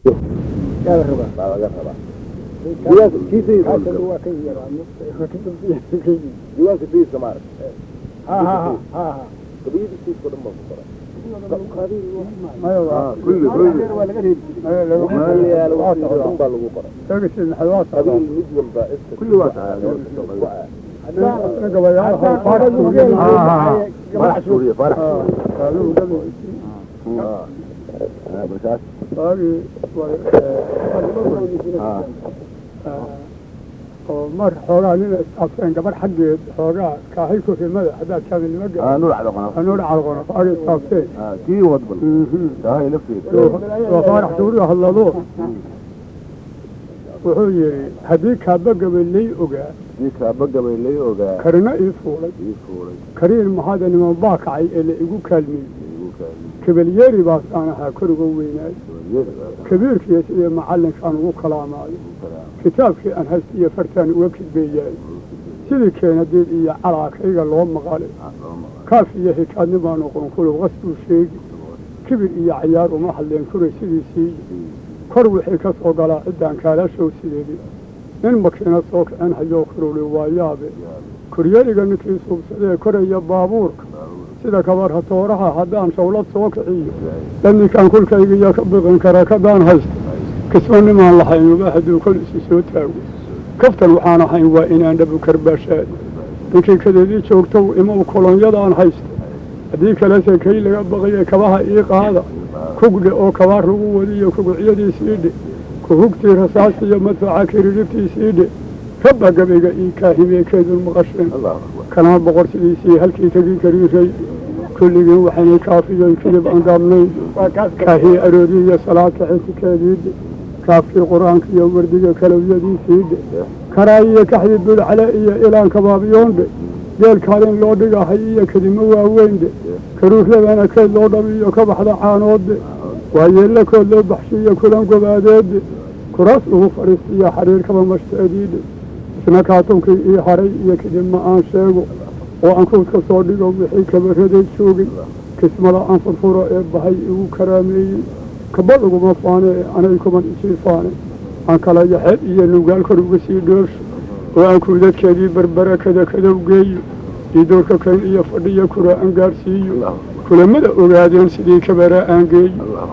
yaa la rabaa baa laga rabaa Diiwaanka- kiisa iyo kaasna howlgalo. waa ka yaraa diiwaanka sayidka maarag ha ha ha ha ha gabiyadii sayidka o dhan baa ku qoran maya waa Ah, kulli kulli waa laga reebi jiray maya laga meel yaalo waa wixii oo dhan socdaa baa lagu qoran laga sii maxay waa socdaa qabiil mid walba iska Kulli waa socdaa. Haddaan gabayaal hal faarax uu Ah, leeyahay ah, ah. farax suuriye farax ah suuriye kaaluu gabaysi Ah. Ah, markaas waagii ah oo mar xoogaa nin isqabseen gabar xaggeed xoogaa kaahay kurimada haddaad kaamilnimo ah gaa nuur cado qono anuu dhacalqono waagii isqabseen ah kii wadbal tahay lafteeda waa faarax suuriga hadlado wuxuu yidhi haddii kaaba gabaley ogaa kii kaaba gabay lay ogaa karina ii fuulay ii fuulay kariin maxaada niman baa kacay ee la igu kaalmiyey igu kaali kabelyeeri baas aan ahaa koriga weynaay wajiyada kabiirkiiyo sidii macallinkaan ugu kalaamaayo kitaabkii aan haysta iyo fartaan uga kidbeeyaay sidii keenadiid iyo calaakayga loo maqalay kaaf iyo hikaadni baa noqon kulub qas buu sheegi kibir iyo cayaar uma hadleen kure sidiisii kor wixii ka soo galaa ciddaan kaalashow sideedi nin makiinad soo kicin hayoo kuruli waa yaabe kuryeriga ninkii suubsadee koraya baabuurka sida kabarha tooraha haddaan shawlad soo kiciyo dhanninkaan kulkayga iyo ka biqin kara kadaan haysta kisma nimaan lahayn uba hadduu kol isu soo taago kaftan waxaan ahayn waa inaan dhabu karbaashaad ninkii kadeedii joogtow imow kolonyadaan haysta haddii kalese kay laga baqaye kabaha ii qaada kugdhe oo kabaar lagu wadiyo kugucyadiisiidhe kuhugtii rasaasta iyo madfaca kiriribtiisiidhe rabba gabayga ii kaahimeekeedun maqasheen allahu akbar kanaa boqor sidiisii halkii tegi kariiray kulligiin waxaynay kaafiyoy kidib aan gaabnayn kaahii arooriyi iyo salaadka xitikeediidhe kaafkii qur-aanka iyo wardiga kalowyadiisiidhe karaay iyo kaxdii budcale iyo ilaan kabaabiyoondhe geel kaalin loo dhigahay iyo kedimo waaweynde karuurladana keed loo dhabiyo ka baxda caanoodde waa yeella kood loo baxshiiyo kulan gobaadeedde kuraas ugu fadhiistiyo xariirkaba mashtaediidhe isna kaatunkii ii haray iyo kidibma aan sheego oo aan kuudka soo dhigo wixii kabaraday joogay kismada aan furfuro ee bahay igu karaameeyey kaba laguma faane ee anay kuman isii faane aan kala yaxeed iyo nugaal kor uga sii dhoosho oo aan kuudadkeedii berbera kada kadow geeyo iidoorka kayn iyo fadhiya kura aan gaadhsiiyo kulamada ogaadeen sidii kabaraa aan geeyo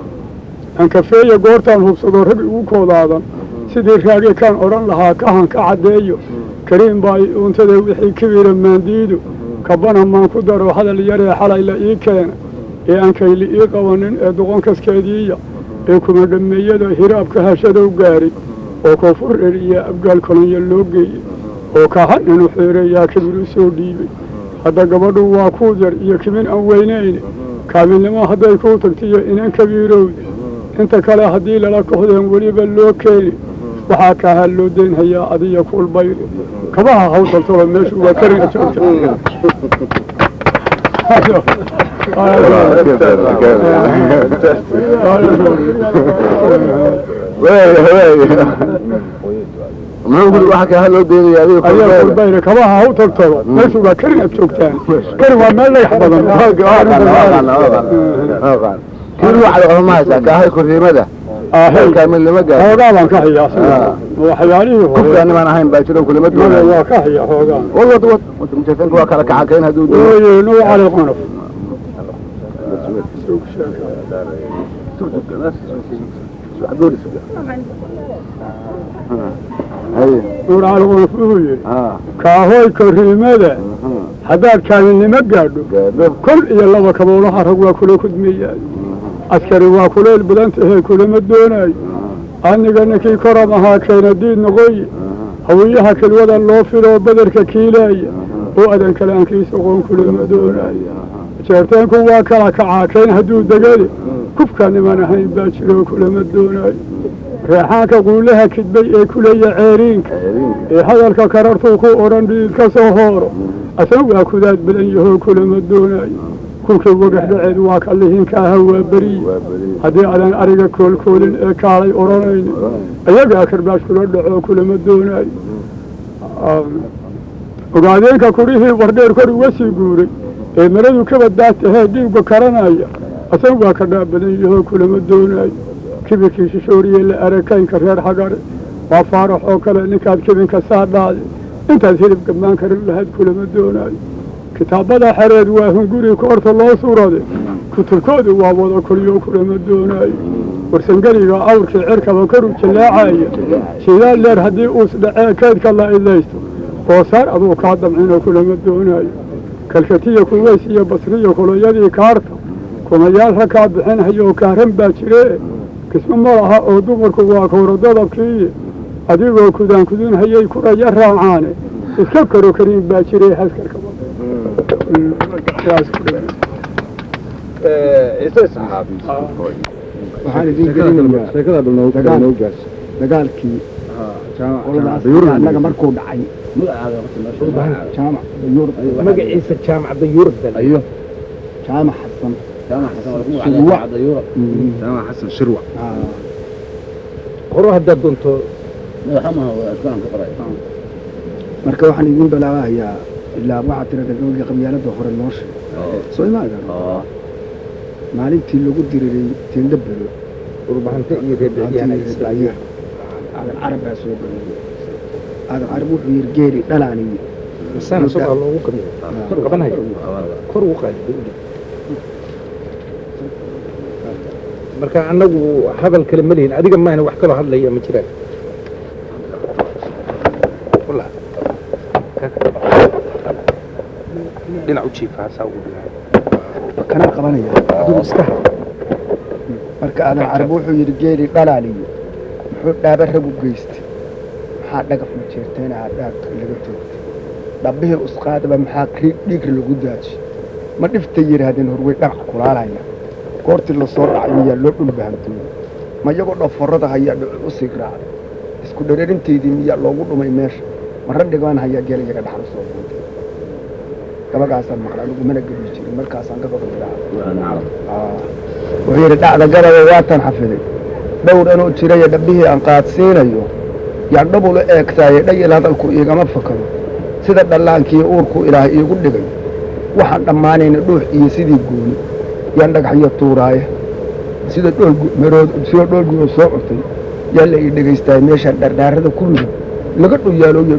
aan kafeeya goortaan hubsado rag igu koodaadan sidii raage kaan odhan lahaa kahan ka caddeeyo kariim baa i uuntada wixii kibira maandiido kabana maan ku daro hadal yaree xalay la ii keena ee aan kayli ii qabanin ee doqonkaskeediiya ee kuma dhammeeyada hiraabka hashadow gaaray oo koonfur er iyo abgaal kolonyo loo geeyey oo kahan inu xeereeyaa kibir u soo dhiibay hadda gabadhu waa kuu yar iyo kimin aan weynayne kaamilnimo hadday kuu tagtiyo inan kabiirowda inta kale haddii lala kohdeen weliba loo keeni waxaa kaahaa loo deynhayaa adiya kuulbayri kabaha hawtaltaba meeshu waa karin joogta waaya waaya muxuu guri waxa kaa loo deynaya adiga adiya kulbeeda kuulbayri kabaha hawtaltaba meeshu waa karin aad joogtaan karin waa meel dhagax badan kii nuur cado qono ma haysaa kaahay kuriimada ahey kaamilnimo gaar hoogaa baan ka hayaa sida waxyaalihii hore kufkaani baan ahayn baa jiro kulama mada doonayo waa ka hayaa hoogaa wad wad wad wad mujaasanka waa kala kacakayn hadduu doono ooye nugu cali qonof haye nuur cali qonof wuxuu yidhi ah kaahoy kariimada haddaad kaamilnimo gaadho gaadho kol iyo laba kaboolaha rag waa kula kudmeeyaay askari waa kuleyl badan tahee kulama doonaayo aniga ninkii koram ahaa keena diid noqoye hawiyaha kilwada loo filoo badarka kiilaaya oo adan kale aan kiis oqoon kulama doonaayo jeerteenku waa kala kacaa keen hadduu degade kufka niman ahayn baa jiroo kulama doonaayo reexaanka quulaha kidbay ee kuleeya ceeriinka ee hadalka karartuu ku odhan dhiid ka soo hooro asan waa kudaad badan yahoo kulama doonaayo kulkii wagaxdhaceed waa ka lihinkaaha waa beriye haddii adan ariga koolkoolin ee kaalay odhanaynin ayagaa karbaash kula dhaco kulama doonaayo ogaadeenka kurihii wardheer kor uga sii guuray ee maradu ka badbaad tahee dhiigga karanaya asan waa ka dhaab badan yahoo kulama doonaayo kibirkiisa shooriye la arakaynka reer xagar waa faarax oo kale ninkaad kibinka saadhaade intaad hilib gammaan karin lahayd kulama doonaayo kitaabada xereed waa hunguri koorta loo suurade kutubkoodu waa wada kulyo kulama doonaayo warsangeliga awrkii cirkaba karu jallaacaya sidaa leer haddii uus dhacee keedka la idlaysto boosaar aduu kaa damcino kulama doonaayo kalkatiya kuweys iyo basriya kulayadii kaarta kumayaal rakaa bixinhayoo kaaran baa jiree kismo ma laha oo dumarku waa kowra dadabkii adigoo kudaan kudunhayay kuraya raacaane iska karo kariin baa jiree haskarka waxaan idin gelinayaa dagaal dagaalkii qoladaas annaga markuu dhacay jaamac dayuurd magaciisa jaamac dayuurad ayo jaamac xasan shirwa jaamac xasan shirwa horo haddaad doonto marka waxaan idin balaabahayaa ilaa waxaa tirada gabagii qabyaalada hore noo sheeg soo imaaga maalintii lagu diriray tindho belo urbahante iyo reebiciyaan islaamiya aadan carab baa soo galay aadan carab wuxuu yiri geeri dhalaaniye masaan isagoo loogu qabiyo kor qabanayo kor ugu qaadi marka annagu hadal kale ma lihin adiga maahna wax kaloo hadlaya ma jiraan dhinac u jiifa hasaa ugu dhinac kana qabanaya adigu iska ha marka aadan carab wuxuu yidhi geeri dhalaaliye muxuu dhaaba rag u geystay maxaa dhagaf ma jeerteen aa dhaagka laga toogtay dhabbihii usqaadaba maxaa dhiig lagu daaji ma dhiftay yidhaahdeen horwey dhagax kulaalaya goortii lasoo dhacay miyaa loo dhul bahantooyey ma iyagoo dhaforada hayaa dhucul u sii raacday isku dhereerintaydii miyaa loogu dhumay meesha marra dhigaan hayaa geel iyaga dhaxal soo buuntay gabagaasaan maqla anigu mana gebi jirin markaasaan gabadha idhaa wuxuu yidhi dhacda gabada waatan xafiday dhowr anuu jirayo dhabbihii aan qaadsiinayo yaan dhabula eegtaaye dhayil hadalku iigama fakado sida dhallaankii uurku ilaah iigu dhigay waxaan dhammaanayna dhuux iyo sidii gooni yaan dhagaxyo tuuraaye sida dhoolmarood sida dhoolguoo soo curtay yaa la ii dhegaystaay meeshaan dhardhaarada ku midab laga dhuyaalooyo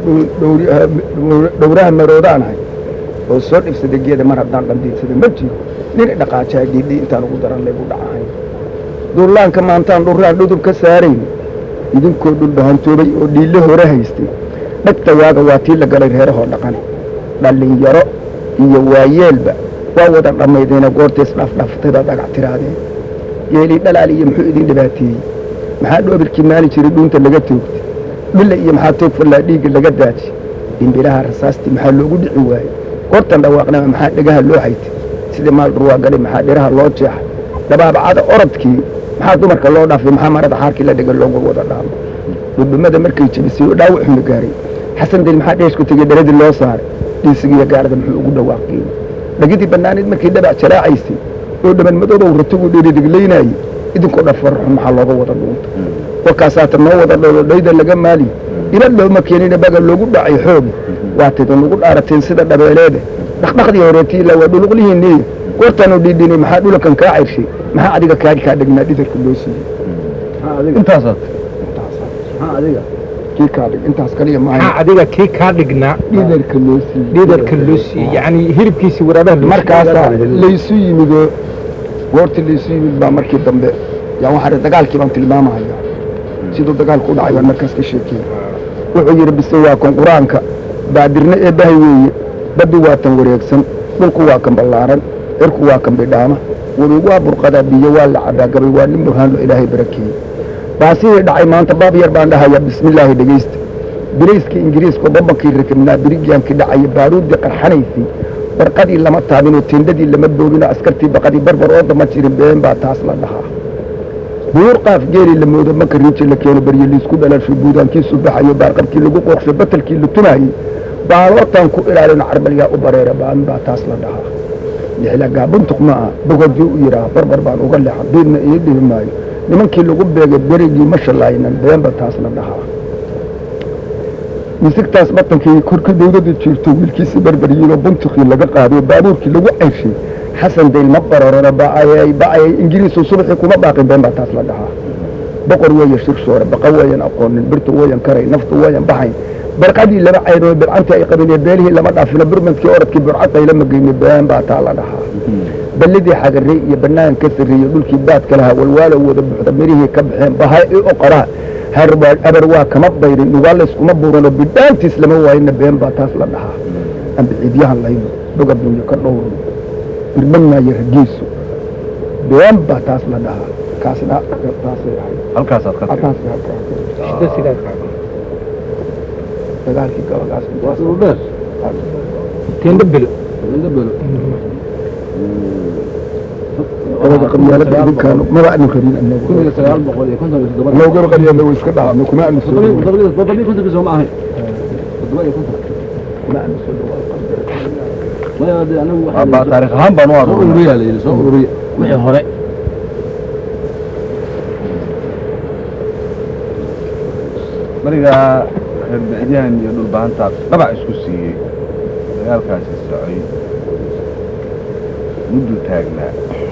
dhowraha maroodaan oo soo dhibsada geeda mar haddaan dhandiinsada ma jiro nin dhaqaajaa dhiidhi intaan ugu daran laygu dhacahayn duullaanka maantaan dhurraan dhudub ka saarayn idinkoo dhulbahantoobay oo dhiille hore haystay dhagtayaaga waa tii la galay reerahoo dhaqan dhallinyaro iyo waayeelba waa wada dhammaydeena goortays dhaafdhaaftaybaad dhagac tiraadeen geelii dhalaal iyo muxuu idin dhibaateeyey maxaa dhoobilkii maali jiray dhuunta laga toogtay dhille iyo maxaa toog fallaa dhiigga laga daaji dhimbilaha rasaastii maxaa loogu dhici waayey goortan dhawaaqnama maxaa dhegaha loo haytay sidii maal dhurwaagalay maxaa dhiraha loo jeexay dabaabacada orodkii maxaa dumarka loo dhaafay maxaa marada xaarkii la dhiga loogu wada dhaamo dhudhumada markay jebisay oo dhaawac xuna gaaray xasan del maxaa dheeshku tegey dharadii loo saaray dhiisigiiyo gaarada muxuu ugu dhawaaqiyey dhagidii bannaaneed markay dhabac jaraacaysay oo dhaban madoobow ratigu dhiridhiglaynayey idinkoo dhan farxun maxaa looga wada dhuunta warkaasaata noo wada dhoodhayda laga maali ila looma keenina baga loogu dhacay xoogi waatayda nugu dhaarateen sida dhabeeleede dhaqdhaqdii horeetiila waa dhuluqlihiinniy goortaanu dhiidhinay maxaa dhulakan kaa cayrshay maxaa adiga kaagi kaa dhegnaa dhidarka loo siiyey intaasaad kii kaa dhig intaas kaliya maxaa maaha adiga kii kaa dhignaa dhidarka loo siiyey dhiidarka loo siiyey yacni hilibkiisii waraabaha loo markaasaa laysu yimidoo goortii laysu yimid baa markii dambe yaa waxaa dagaalkii baan tilmaamahaya siduu dagaalku u dhacay baan markaas ka sheekeyey wuxuu yidhi bise waa kan qur-aanka baadirne ee bahay weeye baddu waa tan wareegsan dhulku waa kan ballaaran cirku waa kan bidhaama webi waa burqadaa biyo waa la cadaa gabay waa nin burhaanlo ilaahay barakeeyey baasihii dhacay maanta baab yar baan dhahayaa bismillaahi dhegaysta birayskii ingiriiska babankii rakibnaa birigyaankii dhacaya baaruuddii qarxanaysay barqadii lama taabinoo tendadii lama boobinoo askartii baqadii barbar oo dama jirin been baa taas la dhahaa buur qaaf geeli la moodo marka riinji la keeno barye liisku dhalasho buudaankiisu baxayo baarqabkii lagu qooqsho batalkii la tumaayey baalootaan ku ilaalino carbalyaa u bareera baan baa taas la dhahaa lixlagaa buntuq ma ah bogodii u yidhaah barbar baan uga leexan diidna ii dhihi maayo nimankii lagu beegay berigii ma shallaaynan beenba taas la dhahaa misigtaas batankii korka dawladda jirto wiilkiisi barbaryiinoo buntukii laga qaado baabuurkii lagu ceyrshay xasan dayl ma bararona ba'ayay ba'ayay ingiriisu subaxii kuma baaqin been baa taas la dhahaa boqor weeye shirshoore baqa weeyan aqoonin birtu weeyan karay naftu weeyan baxayn barqadii lama caynoo bidcantii ay qabinee beelihii lama dhaafino burmadkii orodkii burcad lama geyni been baa taa la dhahaa ballidii xagarey iyo bannaan ka sarreeyey dhulkii baadka lahaa walwaalo wada buuxda mirihii ka baxeen bahay i oqoraa harwaa abar waa kama bayrin dhugaa layskuma buurano bidhaantiis lama waayina been baa taas la dhahaa ambiciidyahan layno dhogab buuyo ka dhowrno birman maayo ragiisu been baa taas la dhahaa kaasna taasay ahayd halkaasaad ka tagtay taasay halkaa shida sidaa kaaga dagaalkii gabagaas teenda bil labada qabyaalada idinkaanu maba aanu rabin anagu anagaba qabyaalada way iska dhaafno kuma aanu soo dhawayn kuma aanu soo dhawayn Baa taariikh ahaan baan u aruurinaa wixii hore marigaa reer bicyahan iyo dhulbahantaas dhabac isku siiyey dagaalkaasi socay muddu taagnaa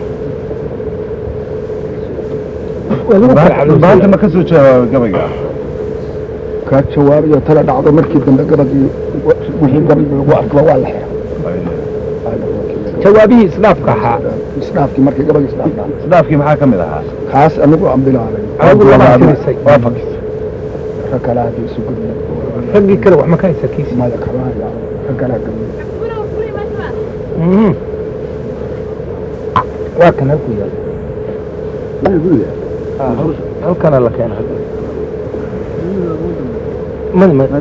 dhulbahanta ma ka soo jawaabay gabayga kaa jawaabayo tala dhacdo markii dambe gabagii wixii gabagii lagu arkaba waa la xira jawaabihii islaafka ahaa isdhaafkii markii gabagii isdhaaf dhaca isdhaafkii maxaa ka mid ahaa kaas anigu aan bilaabay adigu lama tirisay waa fakisay rag kale haddii isu gudbay raggii kale wax ma ka haysa kiisi maya kama haya rag kale gabay Mhm. waa kan halku yaal halkana la keena mad mad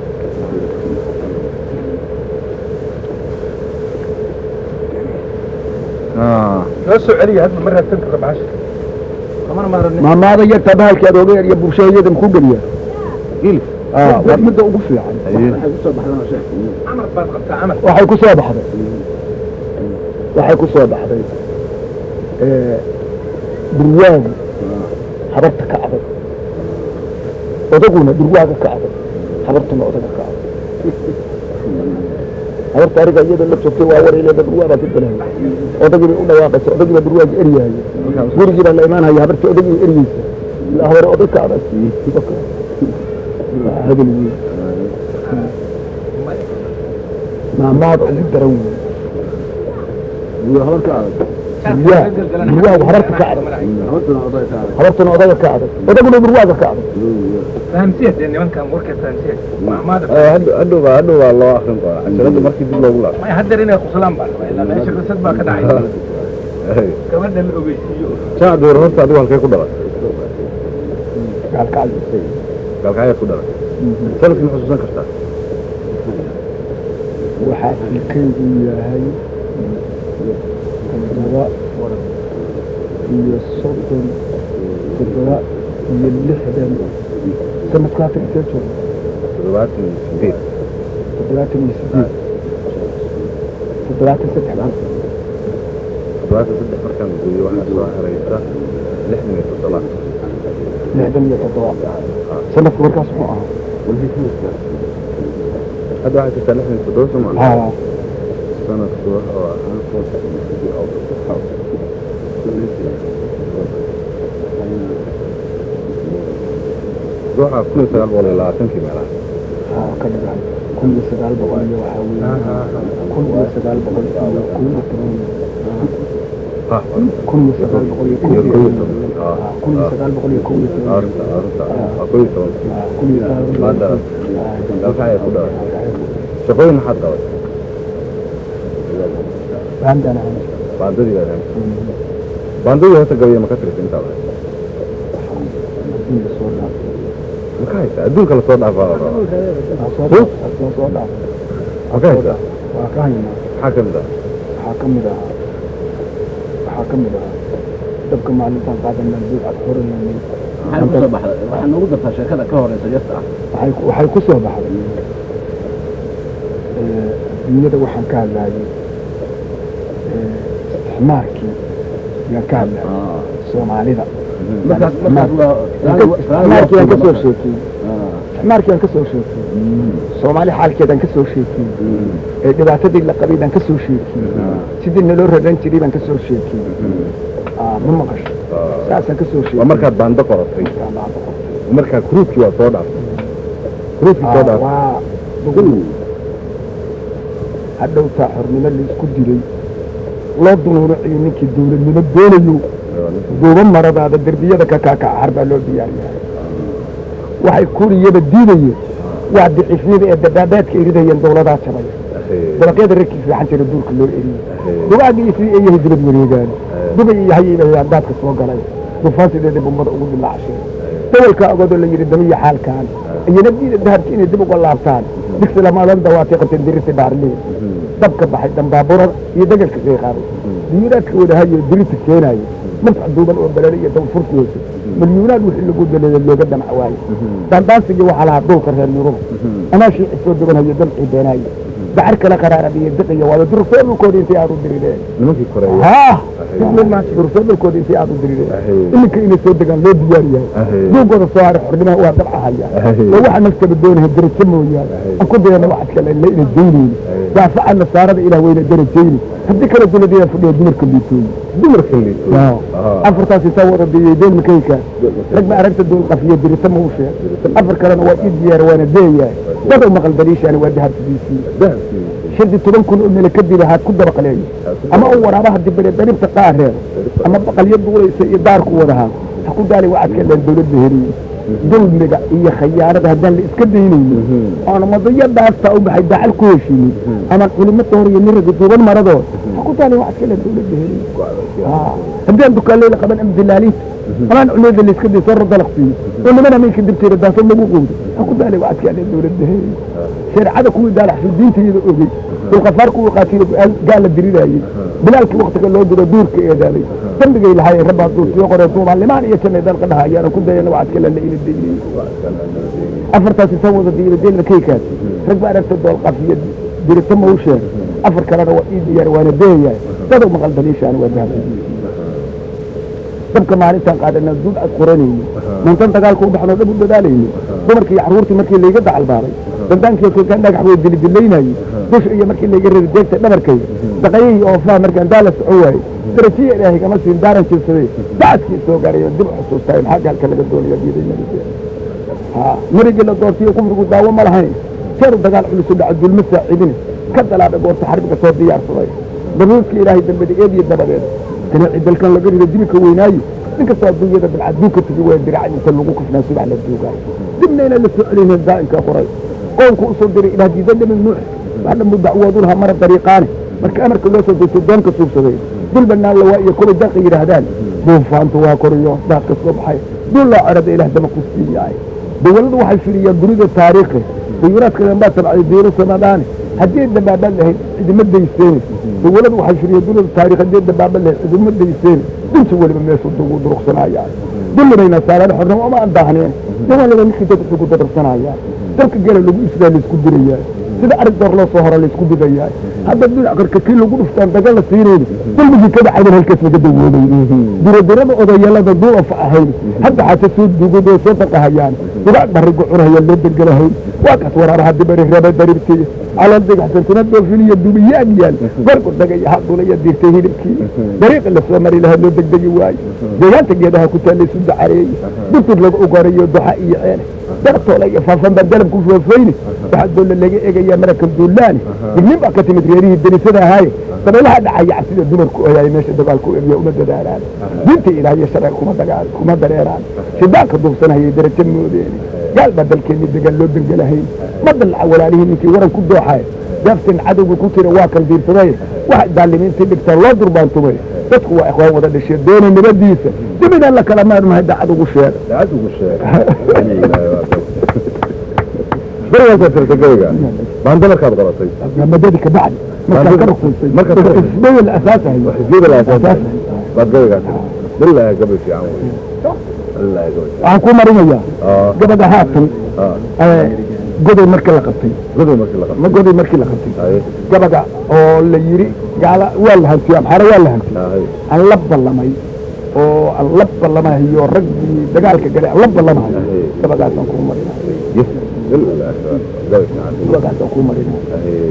noo soo celiya hadda ma raadsan karta bahasha kamana maarani maamaada yarta bahalkii adoogeer iyo bulshahayada muxuu geliyaa Hilib. Ah, waa midda ugu fiican camar baad qabtaa camar waxay ku soo baxday waxay ku soo baxday eh, durwaagu habarta ka adag odaguna durwaaga ka adag habartuna odaga ka adag habarta ariga iyada la joogtay waa wareeleeda durwaa baa ka galaya odagii bay u dhawaaqaysa odagii baa durwaagi eryaaya gurigii baa la imaanaya habartii odagii eryeysa ilaa hore odag ka adag Waa hadal weyn maamaada ugu daran weyn durwaa durwaagu habarta ka adag habartuna odaga ka adag odaguna durwaaga ka adag fahamsiya dee nimankan warka fahamsiya maamaada hadhow baa hadhow baa loo akrin doonaa casharada markii dib loogu laabto may hadeer inay qoslaan baa rabaa ilaa meesha qisad baa ka dhacay gabadha la ogeysiiyo shacab door horta adigu halkay ku dhalatay gaalkacyo gaalkacyaad ku dhalatay sanadkii ma xusuusan kartaa waxaa filkaygu yahay toddoba iyo soddon toddoba iyo lixdan sanadku hatan intee jooga toddobaatan iyo sideed toddobaatan iyo sideed toddobaatan saddex toddobaatan saddex markaan gooyo waxaa soo haraysa lixdan iyo toddobaad lixdan iyo toddoba sanadku markaas muxuu ahaa hadda waxaa jirtaa lixdan iyo toddoba soo maa haa sanadku wuxuu ahaa waxaa kun iyo sagaal boqol iyo labaatankii meelaha haa ka dhigan kun iyo sagaal boqol iyo waxaa weeye kun iyo sagaal boqol iyo kow iyo toban ah kun iyo sagaal boqol iyo kow iyo iyo kow iyo toban toban ah Ah, kun iyo sagaal boqol iyo kow iyo toban arta arta waa kow iyo toban Ah, kun iyo sagaal boqol maada dalka ayaa ku dhalatay shaqooyin maxaad qabatay baandaan ahay baandadii baad ahayd baandadii horta gabiya ma ka tirisa intaad ahayd adduunka soo dhaafay ma ka haysaa adduunka lasoo dhaafaa la rabaa waa soo dhaafay waa soo dhaafay ma ka haysaa waa ka haynaa maxaa ka mid ah waxaa ka mid ahaa waxaa ka mid ahaa dabka maalintaan qaadanaa buug ad qoranayay maxay ku soo baxday waxaa noogu dartaa sheekada ka horeysa yarta ah waxay waxay ku soo baxday eh, dunyada waxaan ka hadlaayay eh, isticmaarkii yaan ka hadlaayay soomaalida markaas markaas waa isticmaarkii aan ka soo sheekiyey isticmaarkii aan ka soo sheekiyey soomaali xaalkeedaan ka soo sheekiyey ee dhibaatadii la qabay baan ka soo sheekiyey sidii naloo raran jiray baan ka soo sheekiyey Ah, ma maqasho taasaan ka soo waa sheegay markaad baando qoratay markaa kruubkii waa soo dhaaftay kruubkii soo Ah, dhaaftay waa dugul hadhowtaa xornimo laisku dilay loo dunuunaciyo ninkii dawladnimo doonayo duuba maradaada derbiyada ka kaakacar baa loo diyaariyaa waxay kuriyaba diidayeen waa dicifyada ee dabaabaadka eridayeen dawladaa jabaya dabaqyada rarkii fiican jira duurka loo eriyey dugaagii iyo sidii eeyahay dibad wareegaan dubay iyo hayaybayaan daadka soo galay dufaansideeda bumbada ugu dilaacsheen dawalka agoodoo la yidhi damiya xaalkaan iyana diida dahabki inay dib uga laabtaan digsi lamadan dawaatay qabteen dirisi baarliin dabka baxay dambaaburada iyo degelka kay qaaday diyuuraadka wadahayo dirita keenaayo mafca duuban oo balale iyo dabfurki hoose milyuunaad wixii lagu daleeya looga damac waayo daandaansigii waxaa lahaa dhulka reer yurub anaashii cisoo dubanhayo damcii beenaayo dacar kala qaraarad iyo diqiyo waada durufee dhulkooda intay aad u dirireen nimankii koreeya haa durufee dhulkooda intay aad u dirireen iminka inay soo degaan loo diyaar yahay duugooda soo haray xornimaha waa dabcahaya oo waxa naftaba doonaha darajo mooyaane aan ku dayana waxaad kale la ina daynayni daafaca nasaarada ilaah wayna darajayni haddii kale duladiyaa fadhiya dumarka liitooyi dumarka liito afartaas isaa wada diyay deen makayka rag ma aragta duul qafiyo dirita ma u sheeg afar kalena waa ii diyaar waana deeyahay dadow maqal daliishaani waa dahabkiisii dahabkii shirdi toban kun oo mele kadib haad ku dabaqleeyo ama u waraabaha dibare daribta qaareero ama baqalyo duulaysa iyo daarku wadahaa ha ku daali waxaad ka leen dawladda heliye dulmiga iyo khayaanada haddaan la iska daynaynin oona madayo dhaaftaa u baxay dacal ku heshiinin ama culimo toor iyo niraga duuban maradood ha ku daali waxaad ka leen dawladda heliye haddaan dukaanleyda qaban ama dilaalinta amaan culeeda la iska day soo rodalaq siiyo oo niman ameenka dibteeda daaso lagu qowdo ha ku daali waxaad ka leen dawladda heliye shareecada kuwii daalaxsu diinta iyada ogey dulkafaar kuwii qaatiyo gaala diriraayey bilaalkii waktiga loo diro duurka eedaaday dambigay lahaayeen rabbaa duursiyo qoree duubaan limaan iyo jannay dalka dhaha ayaana ku dayana waxaad kale la ina daynay afartaasi soo wada diira deelba kaykaas rag ba aragta doolqafiyo dirita ma u sheeg afar kalena waa ii diyaar waana deeyahay dadow maqal daliishaana waa dahabka dabka maalintaan qaadana duud ad qoranayni mantan dagaalka u dhaxnoo dhab u dadaalayni dumarkii iyo carruurtii markii layga dacalbaaday dandaankii kolkaan dhagax way dilidilaynayey dusha iyo markii layga rari deegta dhabarkayga daqayihii oofaha markaan daala soco waayey darajiya ilaahay kama siin daaran jirsaday dacadkii soo gaaray oo dib u xusuustaay maxaa gaalka laga doonaya diiday nabiga ha marigii la doortiyo kufrigu daawo ma lahayn jeeru dagaal culusu dhaca dulma saacidine ka dalaada goorta xarbiga soo diyaarsaday daruurka ilaahay dambeda eediyo dabadeed ganaaci dalkan laga rido dibika weynaayo inkastoo adduunyada bilcaduunka tigi waa diracad inta lagu kufnaa subax la duugaayo dibna inaan la soo celinin daa'imka qoray qownku usoo diray ilaah diidan dhamin nuux waxdhamu dacwoodu lahaa mara dariiqaane marka amarka loo soo degto doonka suugsaday dul banaan la waa iyo kuway daqa yidhaahdaan duufaantu waa koriyo daadka soo baxay dul loo cerada ilaah dama ku siiyaay dawladdu waxay firiyaan dunida taariikhi dayuuraadka dambaa tabcay diiro samadaane haddii dabaaban lahayd cidima dayseeni dawladdu waxay firiyaan dunida taarikh haddii dabaaban lahayd cidima dayseeni dinta weliba meeshu dugu duruqsanayaan dullinayna saaraan xornimo uma aan daahneen dawalada ninkii dad ugu dadarsanayaan dalka gala lagu isdaa laisku dirayaa sida arig door loo soo hora laisku digayaa hadda dhinac karka kii lagu dhuftaan daga la siinayni dulmigii ka dhacayn halkaas laga dawoobay diradirada odayaalada duuafa ahayn hadda xaata soo duugadoo soo daqahayaan dugaag barigu cunahaya loo degelahayn waa kaas waraabaha dibari raba daribtii calool digxsantina doofiniyo dubiyaag yaal gorgu dagaya hadulaya dirtay hilibkii dariiqi la soo mari lahaa loo degdegi waayo deegaanta geedaha ku taalla isu dacareeyey durtur lagu ugorayo duxa iyo ceele dartoola iyo faafan baa dalab ku foofayni waxaa doolla laga eegayaa marakan duulaani dignin baa ka timid reerihii derisada ahaaye dabeelaha dhacaya cabsida dumarku oyaay meesha dagaalku ebiya uma dadaalaan diinta ilaah iyo sharci kuma dagaal kuma dareeraan shidaanka duubsanayay darajo moodeeni gaal baa dalkeenni degaan loo dengelahayn ma dallaca walaalihii ninkii waran ku dooxaay daaftan cadowga ku jira waa kal diirsaday waxa daalimiintii dhigtaa loo durbaantumay dadku waa ikhwaan wada dhashee doona nabadiisa dibidaan la kala maarmahay dacad ugu sheega daacad ugu sheeg berigaasoo tirta gabayga baanda markaad qoratay madadi ka bacdi markaa ka rukunsay markaad ka rukunsay. xisbooyin la asaasahay xisbiyada la asaasay baad gabaygaa tirta billahi gabay fiican wey billahi gabay fiican waxaan ku marinayaa aa gabadha haatan aa ee, godoy markii la qabtay godoy markii la qabtay ma godoy markii la qabtay haye gabadha oo la yidhi gaala waa la hantiyey amxaare waa la hantiyey haye aan la ballamay oo aan la ballamahayo raggii dagaalka galay aan la ballamahayo gabadhaasaan kuu marina yes billahi gabay fiican gabadhaasaan kuu marina haye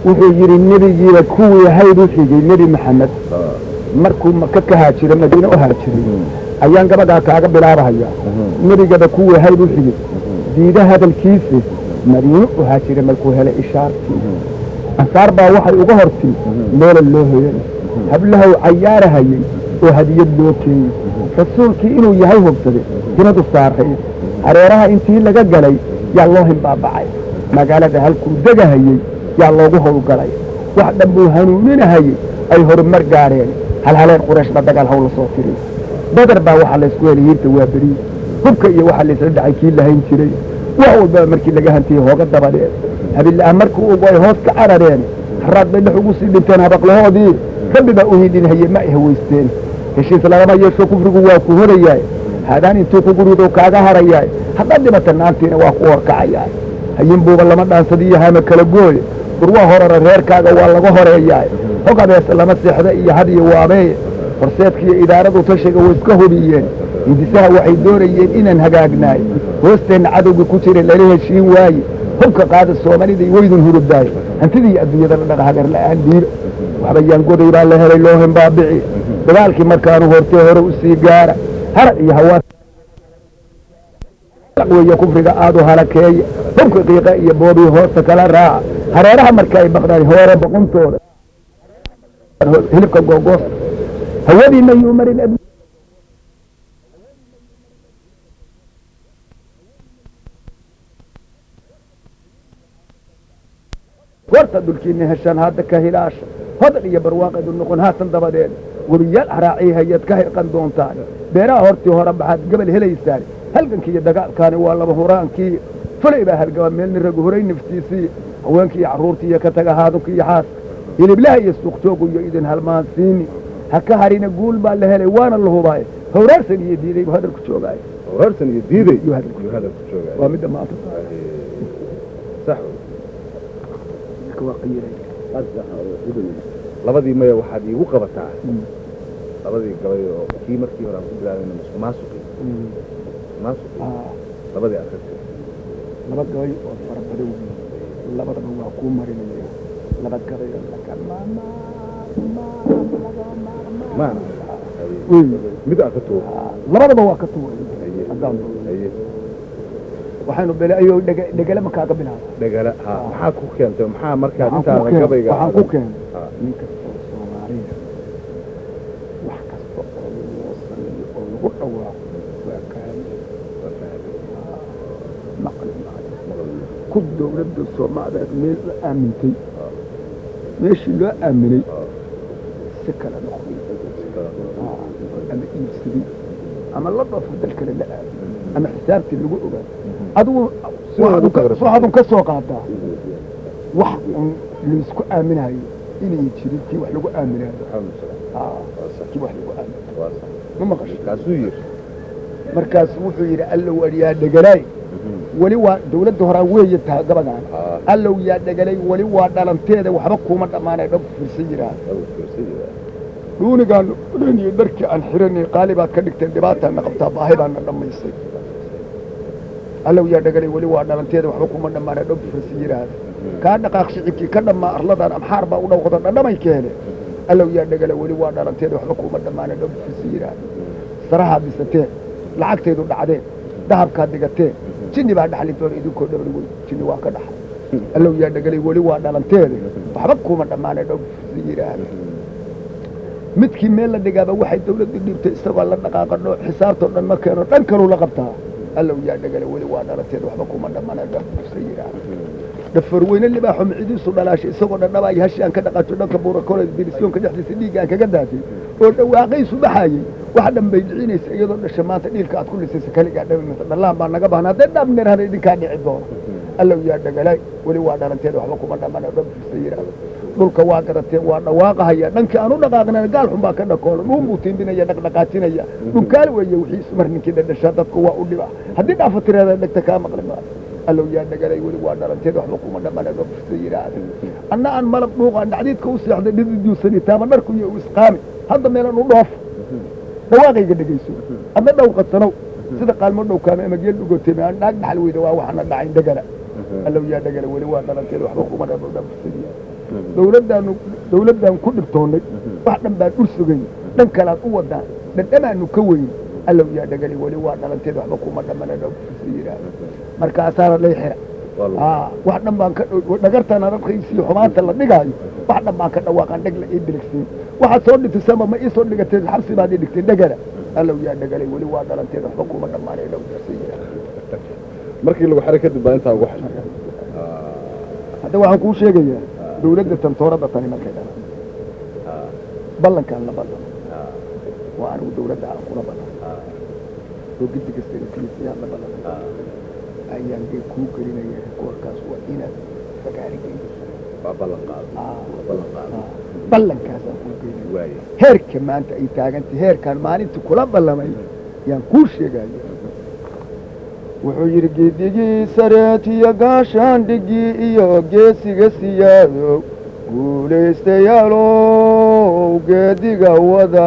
wuxuu yidhi nebigiiba kuwii hayd u xigay nebi maxamed markuu maka ka haajiro madiine u haajiray ayaan gabadhaa kaaga bilaabahaya nebigaba kuwii hayd u xigay diida hadalkiisi madiine u haajiray markuu helay ishaartii ansaar baa waxay uga hortii meela loo hoyanay hablahow cayaarahayey oo hadiyad loo keeyey rasuulkii inuu yahay hubsaday dinadu saarayd hareeraha intii laga galay yaa loo himbaabacay magaalada halkuu degahayey yaa loogu howlgalay wax dhan buu hanuuninahayey ay horumar gaadheen halhaleen qurayshba dagaal haw la soo tiri badar baa waxaa laysku helay hiirta waa beriye hubka iyo waxaa laysla dhacay kii lahayn jiray wax walbaba markii laga hantiyey hooga dabadheen habillaah markii ugu ay hoos ka carareen haraad bay dhex ugu sii dhinteen habaqlahoodii rabbi baa u hidinhayey ma ay hawaysteen heshiis lagama yeesho kufrigu waa ku horayaay haadaan intuu ku gurido kaaga harayaay haddaad dhibata naantiina waa ku horkacayaay hayin buuba lama dhaansadiyo hama kala gooye burwaa horara reerkaaga waa laga horeeyaay hog abeese lama seexda iyo had iyo waabeeye horseedkiiyo idaaradu tashiga way iska hubiyeen hindisaha waxay doonayeen inaan hagaagnaay hoosteenna cadowgii ku jira lala heshiin waaye hubka qaada soomaalida waydun hurubdaayo hantidii adduunyada la dhaqa hagar la'aan dhiiba waxba yaan goday baa la helay loo himbaabici dagaalkii markaanu hortee hore u sii gaara har iyo hawaa weeye kufriga aadu halakeeya hubka qiiqa iyo boobii hoosta kala raaca hareeraha marka ay baqdaan hoore boqontooda hilibka googoosta hawadiina yuu marin ab horta dhulkiina heshaan hadda ka hilaasha hodal iyo barwaaqeedu noqon haatan dabadeed webiyaal haraaciy hayaad ka hirqan doontaan beeraha hortii hore baxaad gabal helaysaan halgankii iyo dagaalkaani waa laba huraankii fulay baa halgaba meelni ragu horay naftiisii haweenkii iyo carruurtii iyo ka taga haadunka iyo xaaska hiliblaha iyo suuqjoogu iyo idin halmaansiini ha ka harina guul baa la helay waana la hubaay hawraarsan iyo diiday buu hadalku joogaay horsan iyo diiday Yuu hadalku yuu hadalku joogaa waa midda maanta sax marka waa qiiray labadii maya waxaad iigu qabataa labadii gabay oo kii markii hore aan ku bilaabayna musuqmaasuqi musuqmaasuqi Ah, labadii akristay laba gabay oo fara badan weyn labadaba waa kuu marinaya laba gabay oo laga maana weyn mid aan ka tuuro labadaba waa ka tuuray haye haddaan tuuro haye waxaynu bele ayuu dhege- dhegele ma kaaga bilaaba dhagala ha maxaa ku keentay maxaa markaa waxaan ku intaada keenay gabayga waxaan ku keenay Ah. nin kasta oo soomaaliya wax kasta oo loo sameeyo oo lagu dhawaaqo waa kaali maqli maayo ku dowladda soomaaliyeed meel la aamintay meeshii loo aaminay si kale noqday Ah, ama iibsaday ama la dhafo dal kale la aamin ama xisaabtii lagu ogaa adigu Sidaad u taqriirsan. waxaad ka soo qaadaa wax un laysku aaminayo inay jirin kii wax lagu aaminayo Ah, kii wax lagu aaminayo ma maqasho kaasuu yiri markaas wuxuu yidhi allow yaa dhegalaay weli waa dawladda horaa weeye tahay gabagaan Ah. allow yaa dhegalay weli waa dhalanteeda waxba kuuma dhammaanay dhab firsan yidhaah dhuunigaan odhan iyo dharkii aan xiranay qaali baad ka dhigteen dhibaataana qabtaa baahi baana dhammaysay allow yaa dhegalay weli waa dhalanteeda waxba kuuma dhammaanay dhab firsan yidhaahda kaa dhaqaaq shicibkii ka dhammaa arladan amxaar baa u dhawqda dhadhamay keene allow yaa dhegala weli waa dhalanteeda waxba kuuma dhammaanay dhab firsan yidhaahda sarahaad dhisateen lacagtaydu dhacdeen dahabkaad dhigateen jinni baa dhaxli doona idinkoo dhabri wey jinni waa ka dhaxay allow yaa dhegalay weli waa dhalanteeda waxba kuuma dhammaanay dhab firsan yidhaahda midkii meel la dhigaaba waxay dawladdu dhiibtay isagoo la dhaqaaqadho xisaabtoo dhan ma keeno dhan kaluu la qabtaa allow yaa dhegale weli waa dhalanteed waxba kuma dhammaana dhafsa yidhaah dhafarweyne libaaxo micidiisu dhalaashay isagoo dhandhabaayo hashi aan ka dhaqaajo dhanka buurakole dirisyoonka dhexdiisa dhiigga aan kaga daatay oo dhawaaqaysu baxaayey wax dhan bay dhicinaysa iyadoo dhasha maanta dhiilka aad ku lisaysa kaligaa dhabimaysa dhallaan baa naga bahna hadday dhabnerhana idinkaa dhici doono allow yaa dhegalay weli waa dhalanteed waxba kuma dhammaana dhafsa yidhaah dhulka waa garateen waa dhawaaqahaya dhankii aan u dhaqaaqnana gaal xun baa ka dhakoola dhuun buu tiimbinaya dhaqdhaqaajinaya dhunkaal weeye wixiisu mar ninkii dhadhashaa dadku waa u dhiba haddii dhaafa tiraada dhegta kaa maqli maayo allow yaa dhagalay weli waa dhalanteed waxba kuma dhammaana dhafsa yidhaahda anna aan malab dhuuqaan dhacdiidka u seexday dhididuusani taaba dharku iyo u isqaami hadda meelan u dhoofo dhawaaqayga dhegayso adna dhowqadsanow sida qaalmo dhowkaame ama geel dhugoteeme aan dhaag dhaxal weyda waa waxaana dhacayn dhegala allow yaa dhagala weli waa dhalanteed waxba kuma dhammaana dhafsa yidhaahda dawladdaanu dawladdaan ku dhibtoonnay wax dhan baan ur sugay dhan kalaad u wadaan dhandhamaanu ka weyn allow yaa dhagali weli waa dhalanteed waxba kuma dhamana dhowsi yidhaahdo markaasaana lay xira aa wax dhan baan ka dhagartana dadkaysiyo xumaanta la dhigaayo wax dhan baan ka dhawaaqaan dheg la ii biligsiin waxaad soo dhifisama ma ii soo dhigateen xabsi baad ii dhigteen dhegana allow yaa dhagalay weli waa dhalanteed waxba kuma dhammaanay dhowsi yidhaahdo markii lagu xiray kadib baa intaa ugu xidhay hadda waxaan kuu sheegayaa dawladda tantoorada tani markay dhalan ballankaan la ballan waa anigu dawladda aan kula ballan oo gidi kasta kiliisiyaan la ballan ayaan dee kuu gelinaya rikoorkaas waa inaad fagaari geyso waa ballan qaaday waa ballan qaaday ballankaasaan kuu gelinaya waaye heerka maanta ay taagantay heerkaan maalintii kula ballamay yaan kuu sheegaya wuxuu yidhi geedigii sareetiyo gaashaandhigii iyo geesiga siyaado guulaystayaalow geediga wada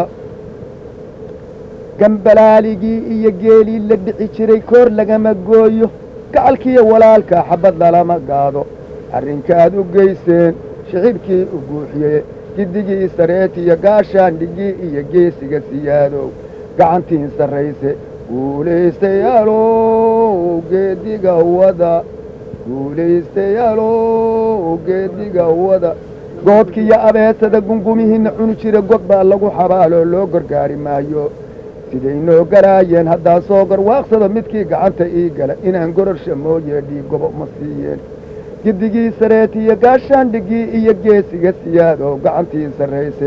gambalaaligii iyo geelii la dhici jiray koor lagama gooyo gacalkiiyo walaalka xabad lalama gaado arrinkaad u geyseen shicibkii u guuxiyey gidigii sareetiyo gaashaandhigii iyo geesiga siyaadow gacantiin sarrayse guulaystayaalow geediga wada guulaystayaalow geediga wada goodkiiyo abeesada gungumihiinna cuni jira god baa lagu xabaaloo loo gargaari maayo siday noo garaayeen haddaa soo garwaaqsado midkii gacanta ii gala inaan gororsha mooye dhiigobo ma siiyeen gidigii sareetiyo gaashaandhigii iyo geesiga siyaadow gacantii sarrayse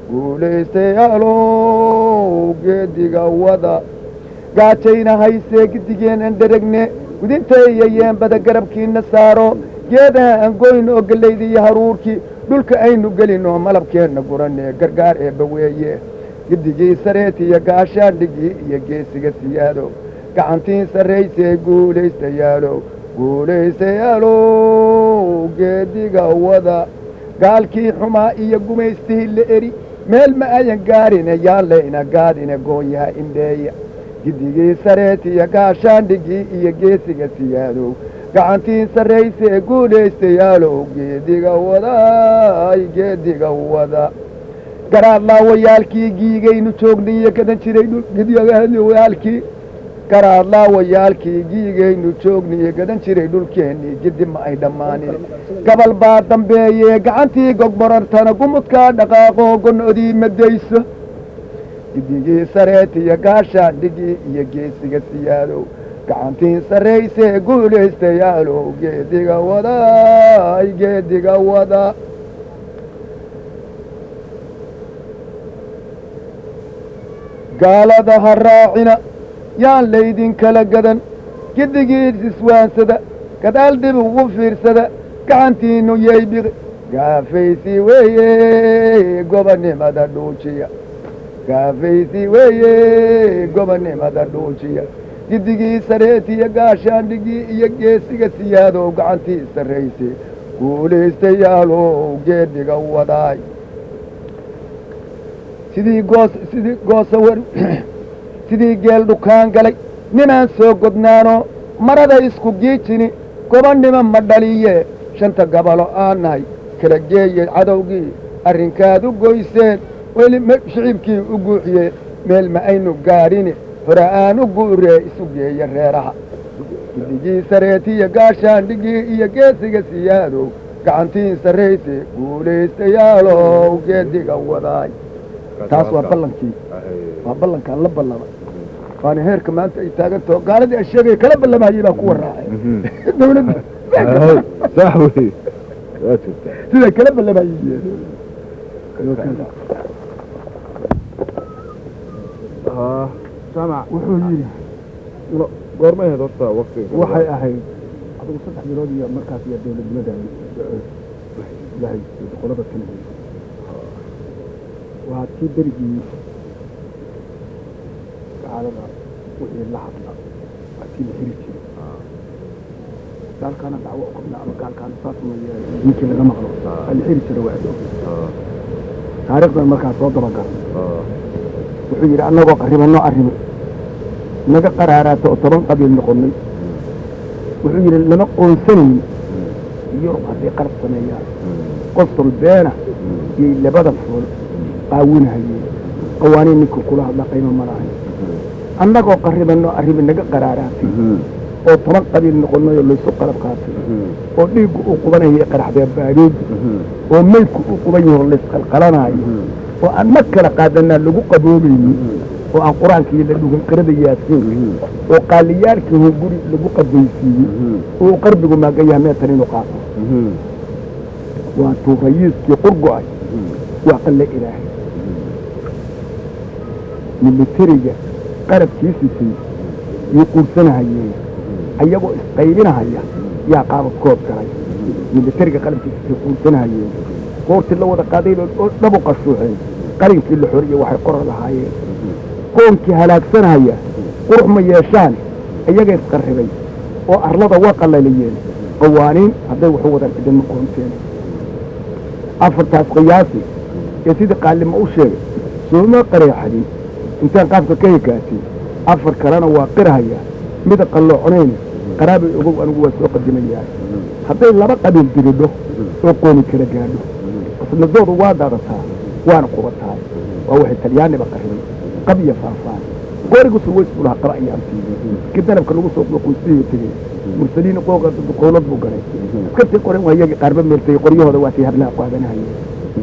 guulaystayaalow geediga wada gaajayna haysee gidigeen aan dharagne gudintaeyo yeembada garabkiina saaro geedaha aan goyn oo gellayda iyo haruurkii dhulka aynu gelin oo malabkeenna guranee gargaar eebba weeye gidigii sareetiyo gaashaandhigii iyo geesiga siyaado gacantiin sarraysee guulaystayaalow guulaystayaalow geediga wada gaalkii xumaa iyo gumaystihii la eri meel ma ayan gaarine yaan layna gaadine gooyaha indheeya gidigii sareetiyo gaashaandhigii iyo geesiga siyaadow gacantiin sarraysee guulaystayaalow geediga wadaay geediga wada garaadlaawayaalkii giigaynu joognay iyo gadan jiray dhulgidwayaalkii garaadlaawayaalkii giigaynu joognay iyo gadan jiray dhulkeennii gidi ma ay dhammaanin gabal baa dambeeyee gacantii gogmorartana gumudkaa dhaqaaqoo gonodii madayso gidigii sareetiyo gaashaandhigii iyo geesiga siyaadow gacantiin sarraysee guulaystayaalow geediga wadaay geediga wada gaalada ha raacina yaan laydinkala gadan gidigiis iswaansada gadaal dib ugu fiirsada gacantiinnu yaybiqi gaafaysi weeye gobonnimada dhuujiya gaafaysi weeye gobonnimada dhuujiya gidigii sareetiyo gaashaandhigii iyo geesiga siyaadow gacantii sarraysay guulaystayaalow geedhiga wadaay sidii goos sidii goosawar sidii geel dhukaan galay ninaan soo godnaano marada isku giijini gobonnimo ma dhaliye shanta gabalo aan nahay kala geeye cadowgii arrinkaad u goyseen weli shicibkii u guuxiye meel ma aynu gaadhini hore aan u guuree isu geeye reeraha gidigii sareetiyo gaashaandhigii iyo geesiga siyaadow gacantiin sarrayse guulaystayaalow geediga wadaay taas waa ballankii waa ballankaan la ballama waana heerka maanta ay taagantaho gaaladii a sheegaya kala ballamayey baa kuwa raacay dawladda sax wey waa jirtaa siday kala ballamayey jamac wuxuu yidhi goormay ahayd horta waktiga waxay ahayd adigu saddex bilood iyo markaas iyo dawladnimada ilahay qolada kale waa tii berigii gaalada wixii la hadla waa tii la heri jiray gaalkaana dacwo u qabna ama gaalkaana saas weeye diinkii laga maqlo waa la heri jiray waa adoo taariikhdan markaa soo dabagal wuxuu yidhi annagoo qarribanno arrimo naga qaraaraata oo toban qabiil noqonnay wuxuu yidhi lama qoonsanayn yurub hadday qalab sameeyaan qosol beena iyay labada fool qaawinhayeen qawaaniin ninkii kula hadla qaymo ma lahayn annagoo qarribanno arrimi naga qaraaraatay oo toban qabiil noqonayoo laysu qalab qaatay oo dhiiggu uu qubanaya qaraxdee baadooda oo maydku uu quban yaho laysqalqalanaayo oo aan ma kala qaadanaa lagu qaboobaynin oo aan qur-aankii la dhugan qirada yaasiinka oo qaaliyaalkii hoo guri lagu qabaysiiyey oo qarbigu maagayaha meetan inuu qaato waa tuu rayiiskii qurgo-ay waa qalle ilaahay militariga qarabkii sitay yay quursanahayeen ayagoo isqaybinahaya yaa qaabadkood galay militariga qalabkii sitay quursanahayeen goortii la wada qaaday oo dhabu qashuuxeen qalinkii la xoriye waxay qorar lahaayeen qoonkii halaagsanaya qurux ma yeeshaan iyaga isqarribay oo arlada waa qalaliyeen qawaaniin hadday waxu wadaan cidinma qoonteen afartaas qiyaasi ee sidii qaalima u sheegay sooma qareexadin intaan qaabka ka hekaatay afar kalena waa qirhaya mida qallooconayna qaraabay ogow anigu waa soo qadimayahay hadday laba qabiil diridho oo qooni kala gaadho qasnadoodu waa daadataa waana qubataa waa waxay talyaaniba qarribay qab iyo faafaan qorigu surways buu lahaa qaba ayaan siiyey kii danabka lagu soo quustiyo tegey mursaliin qooqa qowlad buu galay askartii qoren waa iyagii qaarba meeltay qoryahooda waa tii hadlaha qaadanahayeen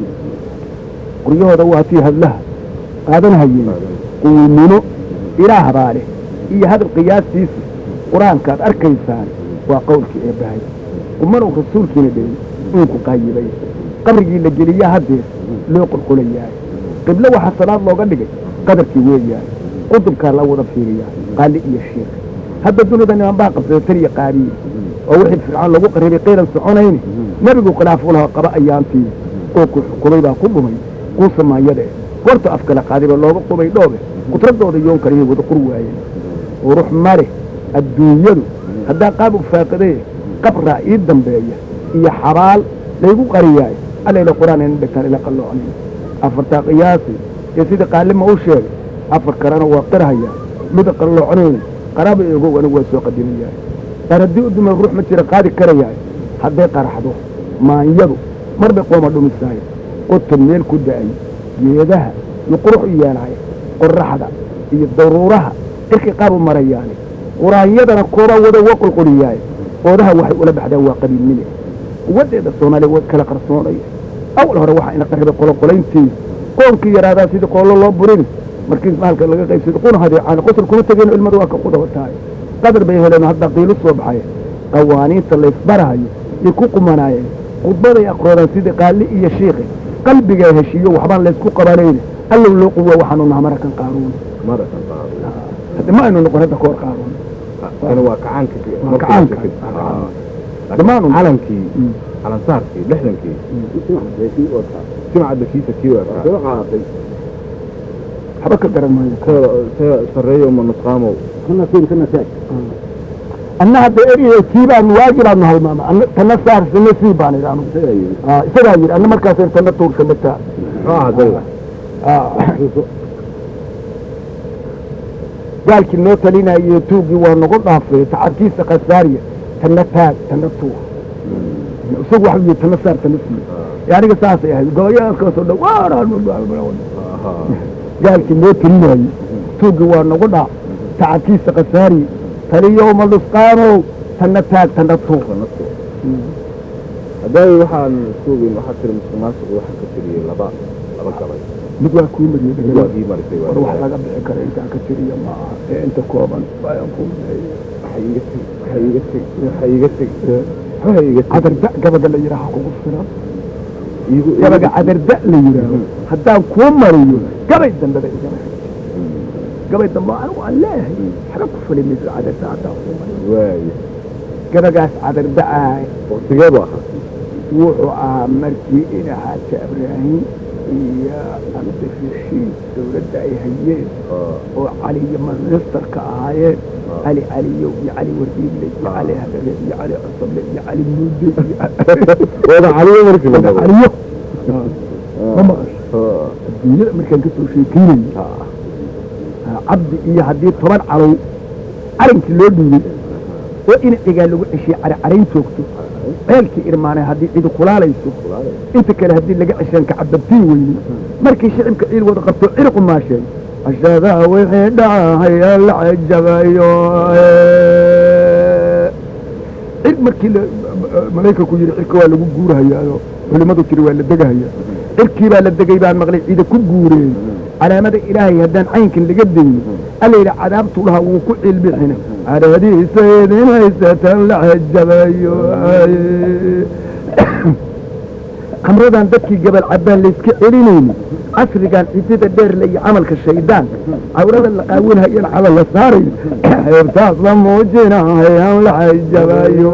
qoryahooda waa tii hadlaha qaadanahayeen quumino ilaa habaale iyo hadal qiyaastiisa qur-aankaad arkaysaan waa qowlkii eebbahay kumanow rasuulkiina dhegin uunku qaayibay qabrigii la geliyaa haddeer loo qulqulayaay qiblo waxaa salaad looga dhigay qadarkii weeyaay qudubkaa la wada fiiriyaa qaali iyo shiikh hadda dunida niman baa qabsada taliya qaabiye oo wixii fircoon lagu qarribay qaylan soconayni nebigu khilaafuu lahaa qaba ayaantii oo ku xukumay baa ku dhumay kuusa maayade goorta afkala qaadiba looga qubay dhoobe qudradooda yoon kaliya wada qur waayeen qurux male adduunyadu haddaa qaab u faaqidee qabraa ii dambeeya iyo xabaal laygu qariyaay allayla qur-aan ina dhegtaan ila qalloocnayn afartaa qiyaasi ee sidii qaalima u sheegay afar kalena waa qirhaya mida qallooconayna qaraaba egow anigu waa soo qadimayahay qaar haddii u dumay ruux ma jira qaadi karayahay hadday qaraxdo maanyadu mar bay qooma dhumisaay qotan meel ku da'ay geedaha iyo qurux u yeelahay qoraxda iyo daruuraha irkay qaab u marayaane quraanyadana koobaa wada waa qulquliyaay oodaha waxay ula baxdaan waa qabiilnime wadeeda soomaaliya wa kala qarsoonaya awal hore waxaa ina qarribay qoloqolayntii qoonkii yaraadaa sidii qoollo loo burin markii maalka laga qaybsada quna hadeecaan qosol kuma tegeen ilmada waa ka qudawataay qadar bay heleen hadda qiilo soo baxay qawaaniinta laysbarahayo yay ku qumanaayeen khudbaday aqroodaan sidii qaali iyo shiikhi qalbigaa heshiiyo waxbaan laysku qabanayne allow loo quwa waxaanu naha marakan qaaruun marakan qaaruun hadda ma aynu noqon hadda koor qaaruun kana waa kacaanka Waa kacaanka. Dhammaan un. calankii calansaarkii lixdankii simcadda kiisa kii waa waxba ka garan maayo sareeyo ma nusqaamow anna hadda eriyo kii baanu waagi baanu halmaama anna tana saar sana sii baan idhi anu Ah, isagaa yidhi anna markaasaan tana tuurka mataa muxuu ahaa dayga gaalkii noo talinaayo tuuggii waa nagu dhaafay tacabkiisa khasaariya tana taag tana tuur isagu waxa yidhi tana saar tana sii ee aniga saasay ahayd goboyaakaasoo dhan waa gaalkii noo talinaayo tuuggii waa nagu dhaaf tacabkiisa khasaariya taliyow ma lusqaanow tana taag tana tuur hadday waxaan suugin waxaa tiri musuqmaasuq waxaa ka tiriyey laba laba gabay mid waa kuu mariyey mid waa ii marisay war wax laga bixi kara intaan ka tiriya ma aha ee inta kooban ayaan ku waxa iga teg waxa iga teg waxa iga teg waxa iga teg cadarda gabaga la yidhaaha kugu filan igu gabaga cadarda la yidhaaho haddaan kuu mariyo gabay dambeba igama hagti gabay dambe anigu aan leeyahay waxba ku fali mayso cadarda haddaan kuu mariyo waaye gabagaas cadarda ah waqtigee bu ahaa wuxuu ahaa markii ina xaaja ibraahim iyo cabdirashiid dawladda ay hayeen oo cali iyo ministarka ahaayeen cali caliyow iyo cali wardiille iyo cali hadare iyo cali cusable iyo cali muude iyo wada caliyo markii la gabo caliyo ma maqasho adduunyada markaan ka soo sheekeynayo cabdi iyo haddii toban calow calankii loo dhiibay oo ina cigaa lagu ceshiye cari carayn joogto ceelkii irmaanay haddii cidi kulaalayso inta kale haddii laga ceshaan kacababtiin weyne markii shicibka ciil wada qabto cirqu maasheen ashaadaa wixii dhacahaya la cajabayo cir markii malaykanku yidhi cirka waa lagu guurahayaayo culimmadu tiri waa la degahayaa cirkii baa la degay baan maqlay ciida ku guureen calaamada ilaahay haddaan caynkan laga dayno alla yidhi cadaabtu dhaha wuu ku cilbixina cadaadiisa idin haysatan la cajabayo khamradan dadkii gabal cabbaan layska celinayni casrigan cidida dheerle iyo camalka shaydaanka cawrada la qaawinhayana cala la saarayo xeebtaas la muujinahayaan la cajabayo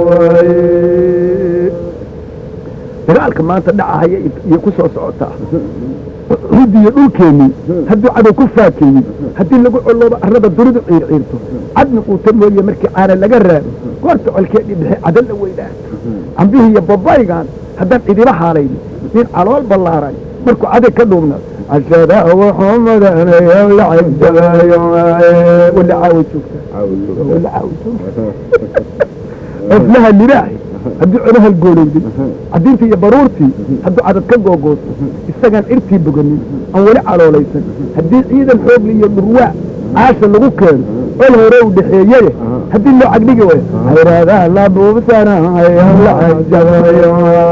dagaalka maanta dhacahaya iyo ku soo socotaa hudiyo dhulkeennii hadduu cadow ku faakeeyey haddii lagu coloobo arrada duridu ciirciirto cadni quuta mooye markii caana laga raabo goorta colkeedhii bixi cadal la weydaato cambihii iyo babaygan haddaan cidiba haalayni nin calool ballaaran markuu caday ka dhuubna ashada wuxuu madanaya la cajabayo wala caawa joogta wala caawa joogta oflaha libaaxi hadduu colaha goolowday cadiintii iyo baruurtii hadduu cadad ka googoosto isagaan irtii boganin aan weli caloolaysan haddii ciidan xoogli iyo dhurwaa caasha lagu keeno col hore u dhexeeyeye haddii loo cagdhigi wayo hayraadaha la buubsanaya la cajabayo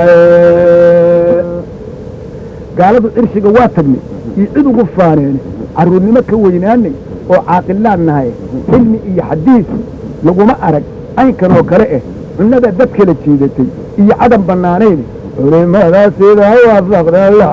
gaaladu cirshiga waa tagnay iyo cid ugu faaneene carruurnimo ka weynaanay oo caaqilaan nahay xilmi iyo xadiis laguma arag caynkan oo kale ah cunnada dad kala jiidatay iyo cadan bannaanayne culimada sidaa waafaqda la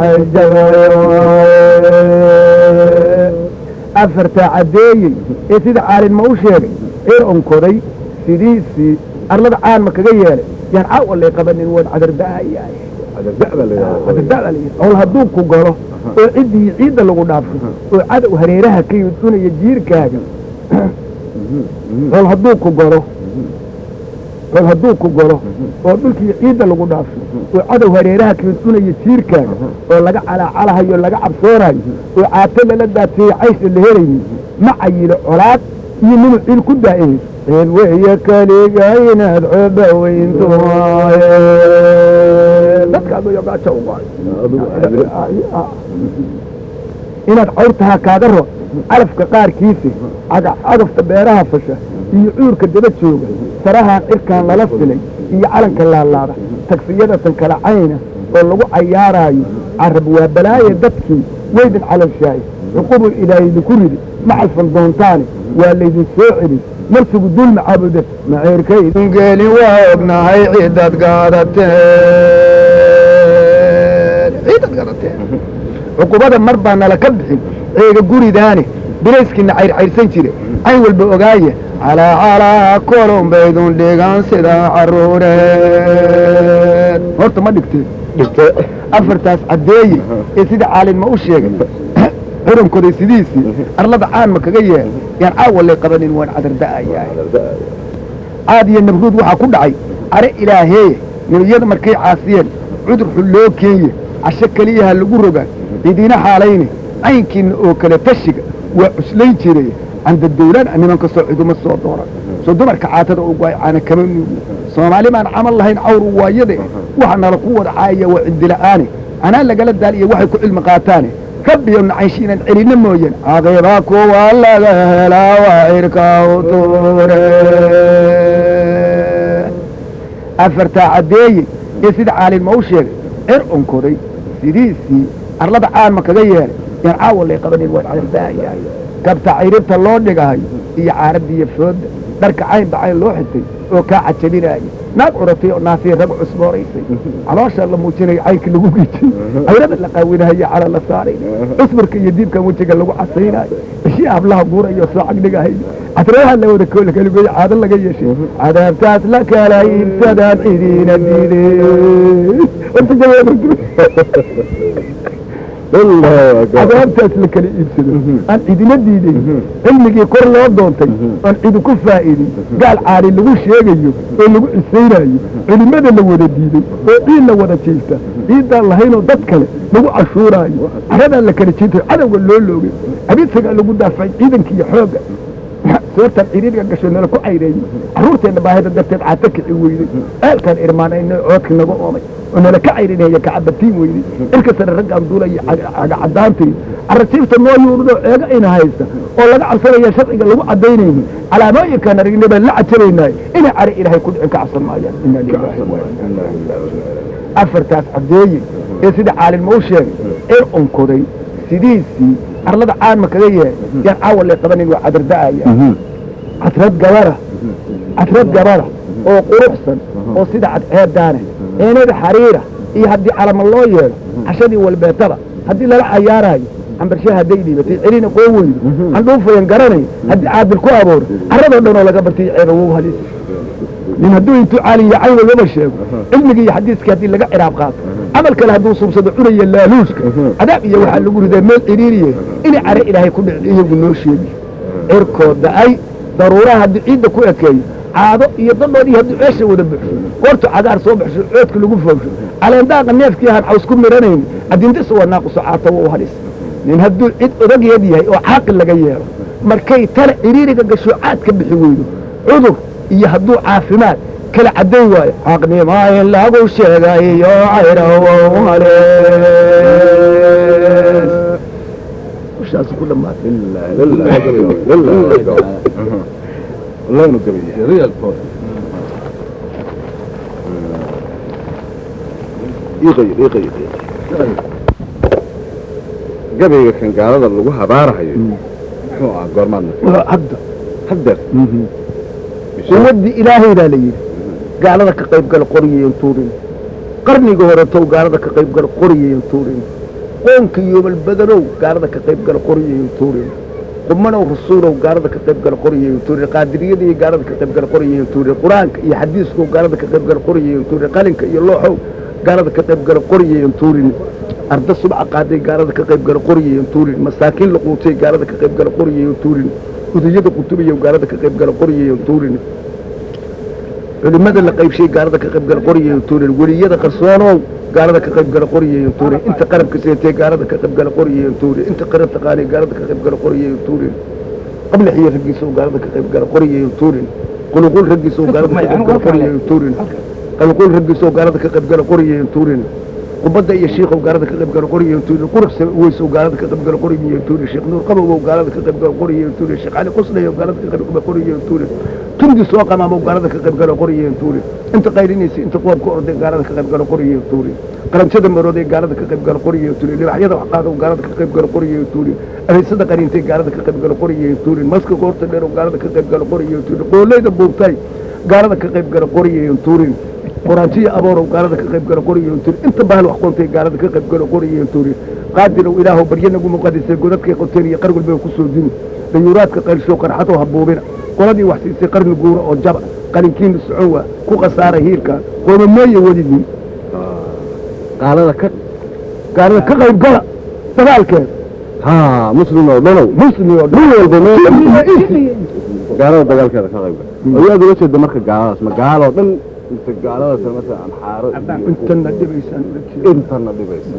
cajabayo afartaa caddeeyey ee sida caalinma u sheegay eer onkoday sidiisii arlada caanma kaga yeelay yaan caawa lay qabanin waan cadarda'ayaay cadarda'da la owl hadduu ku galo oo ciddii ciidda lagu dhaafo oo cadow hareeraha ka yudsunaya jiirkaaga owl hadduu ku galo owl hadduu ku galo oo dhulkii ciidda lagu dhaafo oo cadow hareeraha ka yudsunaya jiirkaaga oo laga calaacalahayo laga cabsoonayo oo caato lala daatiyey caysha la helaynin ma cayilo colaad iyo ninu ciil ku daa'imay ciil weeye keliga inaad cooba weynto dadka aduyo gaajo u goay inaad cawrtaha kaaga ro calafka qaarkiisa cagafta beeraha fasha iyo cuurka daba jooga sarahaan cirkaan lala filay iyo calanka laalaada tagsiyadatan kala cayna oo lagu cayaaraayo carab waa balaaye dadkii weydin calashaaye cuqubul ilaahay idinku ridi ma calfan doontaane waa laydin soo celin marsigu dul macaabuda maceerkaydin gelin waa ognahay ciidad gaadateen ciidad gaadateen cuqubada mar baa nala ka bixin ceega guridaane birayskiina cayrcayrsan jire cayn walba ogaaya calaa calaa kolon baydun dhigan sida caruureed horta ma dhigteen dhigte afartaas caddeeye ee sida caalinma u sheegay xurankoday sidiisii arlada caan ma kaga yeel yaan caawa lay qabanin waan cadarda'ayaay caad iyo nabruud waxaa ku dhacay are ilaaheeye nebiyada markay caasiyeen cudur xun loo keeye casho keliyaha lagu rogaa cidiina xaalayne caynkiinna oo kale tashiga waa cuslayn jiray canda dawlaan nimanka soo ciduma soo dooran soo dumarka caatada u goay caana kama nuugi soomaali baan camal lahayn cawru waayade waxa nala ku wada caayaya waa cidila'aane anaa lagala daal iyo waxay ku cilmi qaataane rabbiyo nacaynshi inaan celinno mooyeen caqiba kuwa laga helaa waa cirka u tuure afartaa caddeeye ee sida caalinma u sheegay cir onkoday sidiisii arlada caanma kaga yeelay yaan caawa lay qabanin waan cadardaayahay kabta cayribta loo dhigahayo iyo caaradiiyo fooda dharka cayn bacayn loo xitay oo kaa cajabinaaya naag curatay oo naasiya rag cusbooraysay caloosha la muujinayo caynka lagu gijay cayrada la qaawinahayo cala la saaray cusburka iyo diibkan wejiga lagu casaynayo bishii hablaha guurayo soo cagdhigahayo cadreeha la wada koola kaligoy caado laga yeeshay cadaabtaas la kala iibsadaan cidiina diidey cadaabtaas la kala iibsado aan cidina diiday cilmigii kor loo doontay aan cidi ku faa'idin gaal caali lagu sheegayo oo lagu cisaynayo culimada la wada diiday oo ciid la wada jiifta ciiddaan lahaynoo dad kale lagu cashuuraayo caradaan la kala jiintayo cadowga loo loogay abidsagaa lagu daafacay ciidanka iyo xoogga soortan ciriiriga gasho nala ku cayreeyey carruurteenna baahida darteed caata kici weyday ceelkaan irmaanayna coodka naga oomay oo nala ka cayrinaya kacabatiin weyday irka sare raggaan duulaya cagacadaantay carrasiibta noo yuurudoo ceega ayna haysta oo laga cabsanaya sharciga lagu cadaynayni calaamooyinkaan aragnay baan la cajabaynaayo inay cari ilaahay ku dhicin ka cabsan maayaan inaa lillahi wa inaa ilaihi afartaas caddeeye ee sida caalimma u sheegay ee onkoday sidiisii arlada caanma kaga yeehay yaan caawa lee qabanin waa cadarda'aya cadrad gabara cadrad gabara oo quruxsan oo sida cadceedaane eenada xariira iyo haddii calama loo yeelo cashadii walbeetaba haddii lala cayaaraayo cambarshaha hadday dhiibatay celina qoo weydo andhuufayan garanayo haddii caadil ku abuuro carradoo dhan oo laga bartay ceeba wow halis nin hadduu intuu caaliya caynagaba sheego cilmigii iyo xadiiskii haddii laga ciraab qaato camal kale hadduu subsado cunaya laaluushka cadaab iyo waxaa lagu ridaa meel ciriiriye inay care ilaahay ku dhicin iyagu noo sheegi cirkoo da-ay daruuraha haddii ciidda ku ekeeyo caado iyo dadhoodii haddii ceesha wada buxsho goortu cagaar soo baxsho coodka lagu foofsho caleendaaqa neefkii ahaan caws ku miranayni adindisa waa naaquso caata wa u hadhis nin hadduu cid odageed yahay oo caaqil laga yeelo markay tale ciriiriga gasho caad ka bixi weydo cudur iyo hadduu caafimaad kala cadday waayo xaqnimaa in lagu sheegayo cayrawow halees ushaas ku dhammaatay والله انه قبيح real talk يغير يغير يغير قبيga kan gaalada lagu habaarahayo muxuu ahaa goormaad waa hadda haddeer quwaddii ilaahay baa la yidhi gaalada ka qayb gala qoriyayan tuurin qarniga hore tow gaalada ka qayb gala qoriyayan tuurin qoonka yoobal badanow gaalada ka qayb gala qoriyayan tuurin qumanow rasuulow gaalada ka qayb gala qoriyayan tuurin qaadiriyada iyo gaalada ka qayb gala qoriyayan tuurin qur-aanka iyo xadiiskow gaalada ka qayb gala qoriyayan tuurin qalinka iyo looxow gaalada ka qayb gala qoriyayan tuurin arda subca qaaday gaalada ka qayb gala qoriyayan tuurin masaakiin la quutay gaalada ka qayb gala qoriyayan tuurin udayada qutubiyow gaalada ka qayb gala qoriyayan tuurin culimada la qaybshay gaalada ka qayb gala qoriyayan tuurin weliyada qarsoonow gaalada ka qayb gala qoriyayan tuurin inta qarabka seetee gaalada ka qayb gala qoriyayan tuurin inta qaran taqaanay gaalada ka qayb gala qoriyayan tuurin qabla xiyo raggiisa oo gaalada ka qayb gala qoriyayan tuurin quluqul raggiisa oo gaalada ka qayb gala qoriyayan tuurin quluqul raggiisa oo gaalada ka qayb gala qoriyayan tuurin qubadda iyo shiikhow gaalada ka qayb gala qoriyayan tuurin quruxsa weys oo gaalada ka qayb gala qoriyayan tuurin sheekh nuur qabow oo gaalada ka qayb gala qoriyayan tuurin sheekh cali qusnay oo gaalada ka qayb gala qoriyayan tuurin tundi soo qamaamo gaalada ka qayb gala qoriyayan tuurin inta qaylinaysa inta qoor ku orday gaalada ka qayb gala qoriyayan tuurin qaranjada marooday gaalada ka qayb gala qoriyayan tuurin libaxyada wax qaado gaalada ka qayb gala qoriyayan tuurin areysada qariintay gaalada ka qayb gala qoriyayan tuurin maska qoorta dheer oo gaalada ka qayb gala qoriyayan tuurin qooleyda buugtay gaalada ka qayb gala qoriyayan tuurin qoraantiya aboorow gaalada ka qayb gala qoriyayan tuurin inta bahal wax qontay gaalada ka qayb gala qoriyayan tuurin qaadirow ilaahow baryo nagu muqadisay godadkay qoteen iyo qargul bay ku soo dini dayuuraadka qaylshow qarxadoo habuubina qoladii wax siisay qarni guura oo jaba qalinkiina socon waa ku khasaaray hiirka qoomameeya welidin gaalada ka gaalada ka qayb gala dagaalkeeda ha muslim oo dhanow muslim oo dhan walba gaalada dagaalkeeda ka qayb gala ayaad ula jeeda marka gaaladaas ma gaaloo dhan inta gaaladaas marka amxaaro iyo intana dhibaysaan ula jeeda intana dhibaysa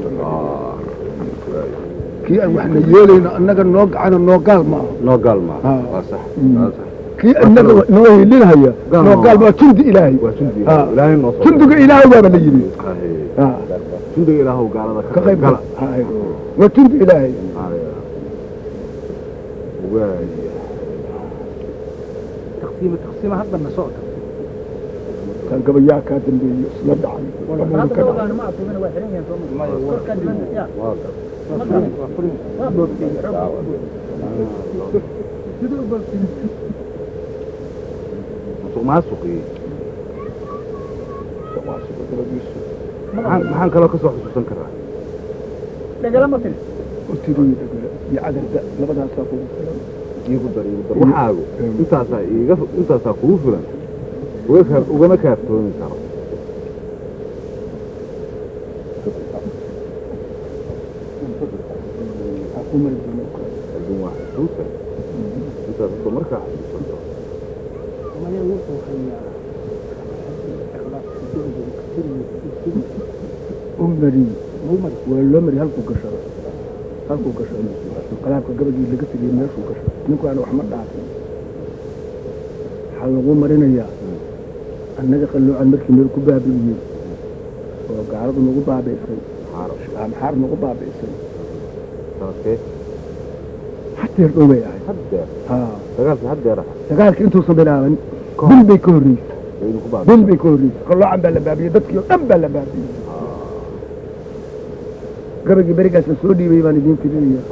kii aan wax la yeelayno annaga noo gacano noo gaal ma aha noo gaal maaha Ah. waa sax waa sax kii annaga noo hilinhaya Gaal noo ma gaal aha. waa jundi ilaahay waa jundi Ah. ilaahay noo soo jundiga ilaahay baaba la yidhi Haye. Ah, jundiga ilaahow gaalada ka qayb gala Haye. waa jundi ilaahay waaya taqsiima taqsiima haddana socda kan gabayaa kaa dambeeyo isla dhacay Dhammaan ka dhacay. waa gar musuq maasuqii maxaan maxaan kaloo ka soo xusuusan karaa Hortiidii dhagala iyo cadarda labadaasaa kugu filan iigu dar iigu dar waxaagu intaasaa iiga intaasaa kugu filan uga kaa ugama kaaftoomi karo Waxaa ku mari doona u kale. laakiin waa xusuusa intaas oo markaa xusuusanto u mari waa loo mari halkuu gashado halkuu gashado qalaabka gabadii laga tegay meeshuu gashado ninku aan wax ma dhaafin waxaa lagu marinayaa annaga qalloocan markii meel ku baabi'iyey oo gaaladu nagu baabi'isay maxaar nagu baabi'isay sanadkee hadeer dhow bay ahayd haddeer haa dagaalkii haddeer aha dagaalka intuusan bilaaban bil bay ka horreysay aynu ku bil baabay bay ka horreysay qalloocan baa la baabiyey dadkii oo dhan baa la baabiyey gabagii berigaas la soo dhiibay baan idiin tirinaya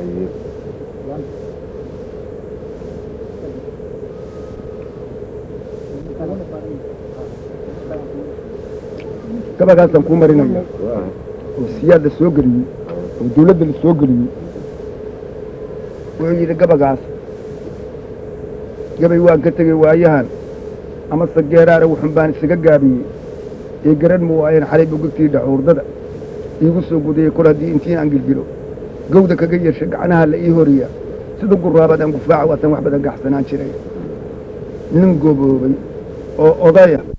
gabagaasaan kuu marinaya oo siyaad la soo geliyey oo dawladda la soo geliyey wuxuu yidhi gabagaas gabay waan ka tegey waayahan amase geeraare wuxun baan isaga gaabiyey ee garan mu waayan xalay bogogtii dhacuurdada iigu soo gudayey kor haddii intiin aan gilgilo gawda kaga yeesha gacnaha la ii horiya sida guraabadan gufaaca waatan wax badan gaxsanaan jiray nin goboobay oo odaya